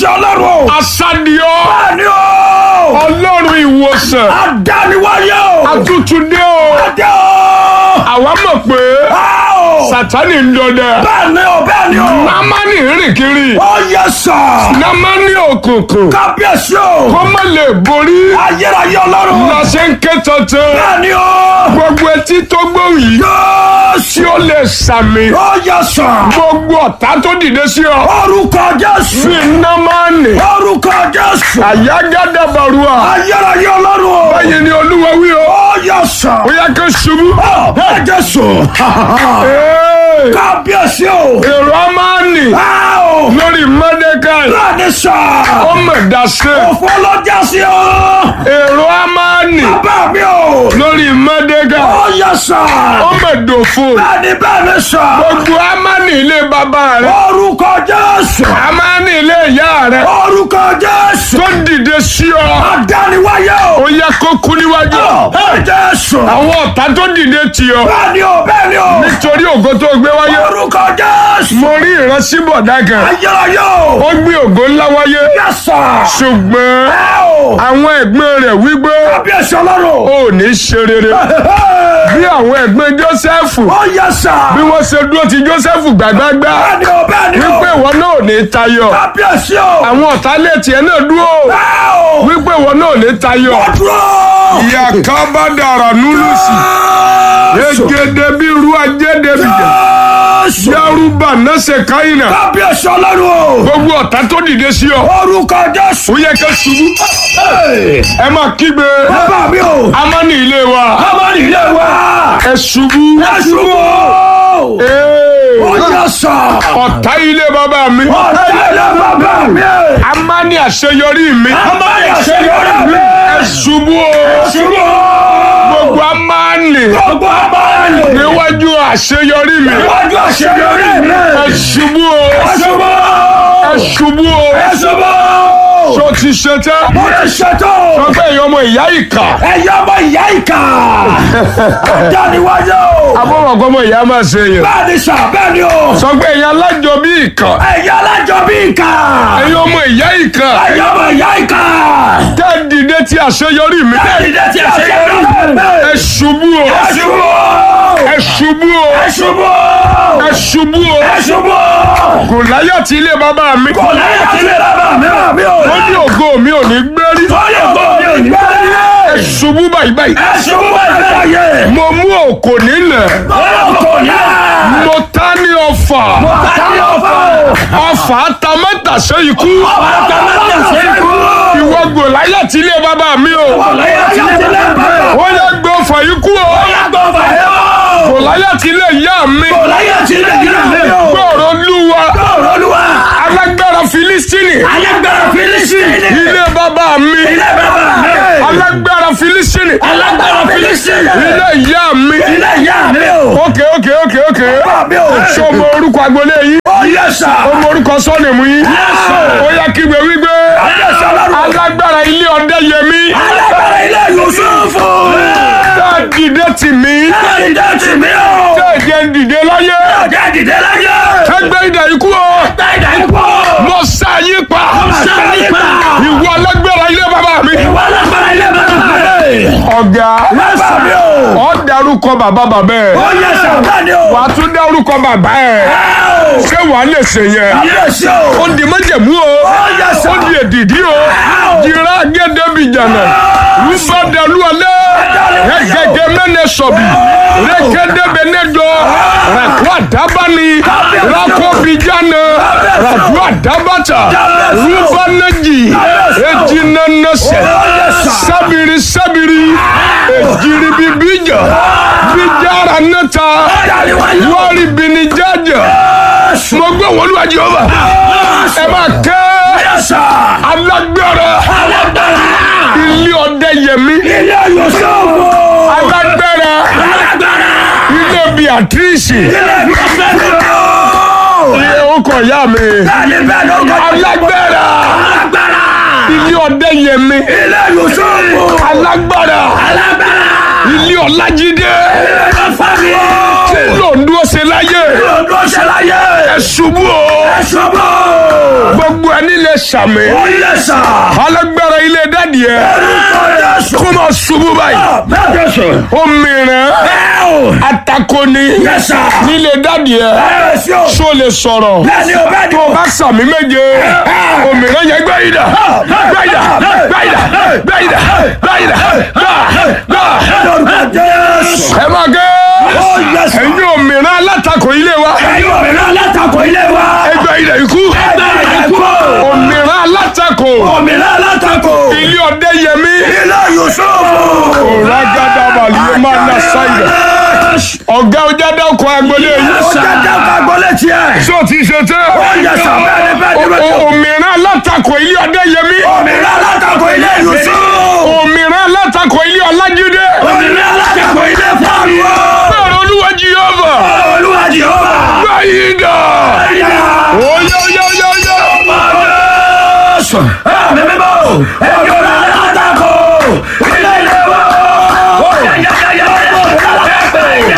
Kábíyèsí ọlọ́run o. asadiọ Bẹ́ẹ̀ni o. ọlọ́run ìwòsàn Adániwáyé o. atútúndé o Adé o. àwa mọ̀ pé Bá o. sátani ń dọdẹ Bẹ́ẹ̀ni o bẹ́ẹ̀ni o. námánì rìn kiri Ó yẹ sà. námánì òkùnkùn Kábíyèsí o. kó má lè borí Ayérayé ọlọ́run. lọ́sẹ̀ ń ké tuntun Bẹ́ẹ̀ni o. gbogbo etí tó gbóhùn yìí tí Jésù. ó lè sàmì Ó yẹ sà. gbogbo ọ̀tá tó dìde sí ọ Orúkọ Jésù. fi námánì Orúkọ Jésù. àyágádàbàrúà Ayérayé ọlọ́run o. báyìí ni olúwa wí o Ó yẹ sà. ó yẹ kó ṣubú. Ó ẹ Jésù. Ee, Kábíyèsí o. èrò amáni Bá o. lórí mọ́dékàì Bẹ́ẹ̀ni sà. ó mọ̀ dáṣẹ́ Òfò ló já sí o. èrò amáni Bàbá mi o. lórí mọ́dékàì Ó yẹ sà. ó mọ̀ dòfo Bẹ́ẹ̀ni bẹ́ẹ̀ni sà. gbogbo amáni ilé bàbá rẹ Orúkọ Jésù. amáni ilé ìyá rẹ Orúkọ Jésù. tó dìde sí ọ Adániwáyé o. ó yẹ kó kú níwájú Ẹ Jésù. àwọn ọ̀tá tó dìde tì ọ Bẹ́ẹ̀ni o bẹ́ẹ̀ni o. nítorí ògo tó gbé wáyé Orúkọ Jésù. mo rí ìrántí bọ̀dá kan Ayérayé o. ó gbé ògo ńlá wáyé Yẹ sà. ṣùgbọ́n Ẹ o. àwọn ẹ̀gbọ́n rẹ̀ wípé Kábíyèsí ọlọ́run. ó ní ṣe rere bí àwọn ẹ̀gbọ́n Jósẹ́fù Ó yẹ sà. bí wọ́n ṣe dúró ti Jósẹ́fù gbàgbágbá Bẹ́ẹ̀ni o bẹ́ẹ̀ni o. wípé ìwọ náà ò ní tayọ Kábíyèsí o. àwọn ọ̀tá lè tiẹ̀ náà dúró Ẹ o. wípé ìwọ náà ò ní tayọ. Dúró. ìyá kábàdàrà núlùsì egede bí irú ajéde bìjà Jésù. yárúbà nẹ́sẹ̀ káyìnà Kábíyèsí ọlọ́run o. gbogbo ọ̀tá tó dìde sí ọ Orúkọ Jésù. ó yẹ ká ṣubú ẹ máa kígbe Bàbá mi o. amáni ilé wa Amadi ilé wa. ẹ ṣubú. Jésù o. Ee. Ó yẹ sà. ọ̀tá ilé bàbá mi Ọ̀tá ilé bàbá mi. amáni àṣeyọrí mi Amadi àṣeyọrí mi. ẹ ṣubú o Jésù o. gbogbo amáni Gbogbo abáyé. níwájú àṣeyọrí mi Iwájú àṣeyọrí mi. ẹ ṣubú o Jésù o. ẹ ṣubú o Jésù o. tó ti ṣe tẹ́ Mo ti ṣètò. ọgbẹ́ èèyàn ọmọ ìyá ìkà Ẹ̀yà ọmọ ìyá ìkà. Adániwájú o. abọ́mọ̀kọ́ ọmọ ìyá máa ṣe yẹn Bẹ́ẹ̀ni sà bẹ́ẹ̀ni o. sọgbẹ́ èèyàn alájọ bí ìkà Ẹ̀yà alájọ bí ìkà. ẹ̀yin ọmọ ìyá ìkà Ẹ̀yà ọmọ ìyá ìkà. tẹ́ dìde ti àṣeyọrí mi Bẹ́ẹ̀ni dẹ́ ti àṣeyọrí mi. ẹ ṣubú o Jésù o. ẹ ṣubú o Jésù o. ẹ ṣubú o Jésù o. kò láyà tí ilé bàbá mi Kò láyé àti ilé bàbá mi rà mí o. ó ní ògo mi ò ní gbérí Fọ́lẹ̀ ògbó mi ò ní bẹ́ẹ̀ ẹ ṣubú báyìí báyìí Jésù o wà láyé. mo mú òkò nílẹ̀ Fọ́lẹ̀ kò ní. mo ta ní ọfà Àtàlẹ́ ọ̀fọ̀. ọfà ta mẹ́ta ṣe ikú Ọ̀tá mẹ́ta ṣe é kú. ìwọ gò láyà tí ilé bàbá mi o Kò láyé àti ilé bàbá. ó yẹ gbé ọfà yìí kú o Yàgbọ́ fàyè o. gò láyà tí ilé ìyá mi Kò láyé àti ilé ìyá mi o. gbọ́rọ̀ lúwa Ọ̀rọ̀ Olúwa. alágbára Filistini Alágbára Fílísítì. ilé bàbá mi Ilé bàbá mi. alágbára Filistini Alágbára Fílísítì. ilé ìyá mi Ilé ìyá mi o. ókè ókè ókè ókè Bàbá mi o. ṣé o mọ orúkọ agbolé yìí Ó yẹ sà. o mọ orúkọ sọ́ọ̀nìmù yìí ó yẹ kí gbé wípé Ayé sọ lọ́rùn. alágbára ilé ọdẹ yẹmí Alágbára ilé Yusufu. tá a dìde tì mí Dìde tì mí o. tá a jẹ dìde láyé Ọjà dìde láyé. ẹgbẹ́ ìdá ikú o Gba ìdá ikú. mo sá yí pa Sáré pa. ìwọ alágbára ilé bàbá mi Ìwọ alágbára ilé bàbá mi. ọ̀gá Bàbá mi o. ọ̀ darúkọ bàbá bàbá ẹ̀ Ó yẹ sà bẹ́ẹ̀ ni o. wà á tún dárúkọ bàbá ẹ̀ ṣé wàá lè ṣe yẹn Ayé sí o. ó di májẹ̀mú o yẹ sà. ó di èdìdí o jìrá gẹ́dẹ́bìjànà rúbọ̀dẹ̀lú alẹ́ ẹ̀gẹ́gẹ́ mẹ́nẹ̀ sọ̀bì rẹ́kẹ́dẹ́bẹ̀nẹ́dọ̀ rẹ̀kọ́ àdábáni rákọ́bìjànà ràdú àdábàtà rúbọ̀nẹ́jì ejinanẹsẹ̀ sábìrì sábìrì ejiribibija bíjára nẹ́ta wọ́ọ̀rì bìnníjàjà mo gbé wọn lúwa jehova ẹ máa kẹ́ alágbára ilé ọdẹ yẹmí Ilé Yusufu. alágbára Alágbára. ilé beatrice Ilé Yusufu. ilé ọkọ ìyá mi Bẹ́ẹ̀ni bẹ́ẹ̀ ló ń kọ́. alágbára Alágbára. ilé ọdẹ yẹmí Ilé Yusufu. alágbára Alágbára. ilé ọlájídé Ilé Yusufu. tí lòndó ṣe láyé Lọ́dún ṣe láyé. ẹ ṣubú o Ẹ ṣubú. gbogbo ẹni lè sàmì Ó yẹ sà. alágbára ilé dádì ẹ Orúkọ Jésù. kó máa ṣubú báyìí Bẹ́ẹ̀ Jésù. ó mìíràn Bẹ́ẹ̀ o. atako ni Yẹ sà. nílé dádì ẹ Bẹ́ẹ̀ sí o. ṣó lè sọ̀rọ̀ Bẹ́ẹ̀ ni o bẹ́ẹ̀ ni tó o. o bá sàmì méje òmìnira yẹn gbé yìí dà gbé yìí dà gbé yìí dà gbé yìí dà gbé yìí dà gbà gbà. Orúkọ Jésù. ẹ máa gé Ó yẹ sà. ẹ̀yin òmìnira alátakò ilé wa Ẹ̀yin òmìnira alátakò ilé wa. ẹgbẹ́ ilẹ̀ ikú Ẹgbẹ́ ìdẹ́kù. òmìnira alátakò Òmìnira alátakò. ilé ọdẹ yẹmí Ilé Yusufu. ragada balùwẹ̀ máa na sáyẹ̀ ọ̀gá ọjà dákọ̀ agbolé Ó yìí jẹ́ dáka gbọ́lé tiẹ̀. sọ ti ṣe tẹ́ Ó yẹ sà bẹ́ẹ̀ ni bẹ́ẹ̀ ni bẹ́ẹ̀ ni. òmìnira alátakò ilé ọdẹ yẹmí Òmìnira alátakò ilé Yusufu. òmìnira alátakò ilé ọlájídé Òmìnira alátakò ilé Fáàlùwọ̀. bẹ́ẹ̀ olúwa jehova Olúwa Jehova. báyìí dà Ẹ̀yà. oyè oyè oyè oyè. Jésù. Ẹ̀mí mímọ́.